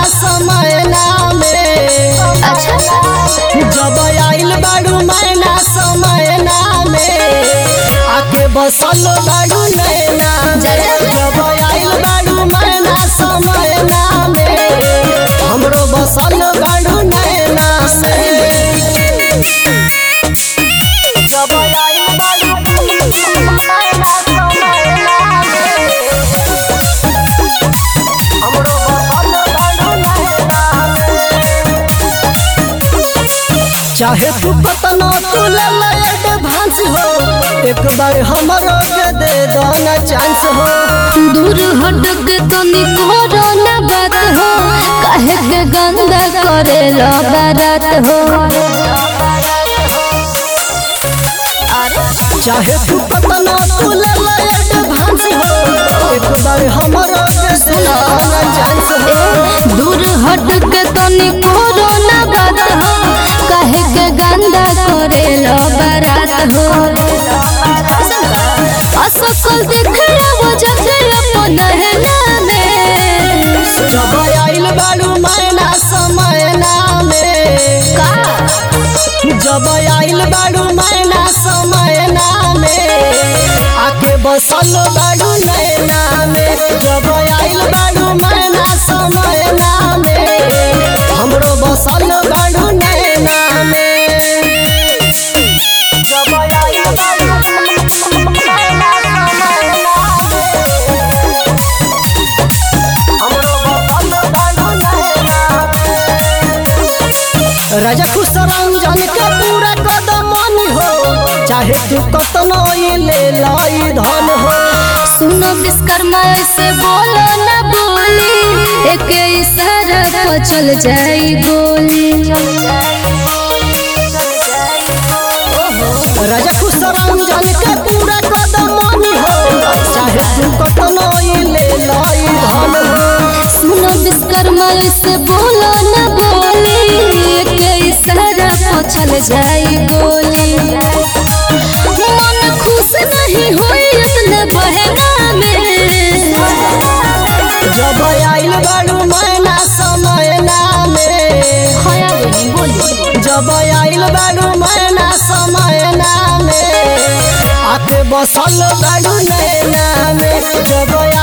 समय नामे अच्छा जब आइल बाड़ू मैना समय नामे आके बसल बाड़ू नैना में जब आइल बाड़ू मैना समय नामे हमरो बसल बाड़ू नैना में जब आइल बाड़ू मैना समय नामे हमरो बसल बाड़ू नैना में चाहे तू कतना तू ले ले एडवांस हो एक बार हमरो के दे दो ना चांस हो दूर हट के तनी करो ना बात हो काहे के गंदा करे लो बारात हो चाहे तू कतना तू ले ले एडवांस हो एक बार हमरो के दे दो ना चांस हो दूर हट के तनी करो ना बात हो काहे के गंदा करे लो बारात हो असकल देख वो जब अपन है में जब आइल बाड़ू मैना समय नामे का जब आइल बाड़ू मैना समय नामे आके बसल बाड़ू नैना में जब आइल बाड़ू मैना समय नामे हमरो बसल बाड़ू नैना में जब आइल बाड़ू मैना समय नामे हमरो बसल बाड़ू नैना में राजा खुश रंजन के पूरा कदम हो चाहे तू कतनो ही ले लाई धन हो सुनो विश्वकर्मा ऐसे बोलो ना बोली एक इशारा को चल जाई गोली राजा खुश रंजन के पूरा कदम हो चाहे तू कतनो ही ले लाई धन हो सुनो विश्वकर्मा ऐसे बोलो ना बोली एक इशारा को चल जाई गोली मन खुश नहीं होई अपने बहना में जब आइल बाड़ू मैना समय नामे हया बोली जब आइल बाड़ू मैना समय नामे आके बसल बाड़ू नैना में जब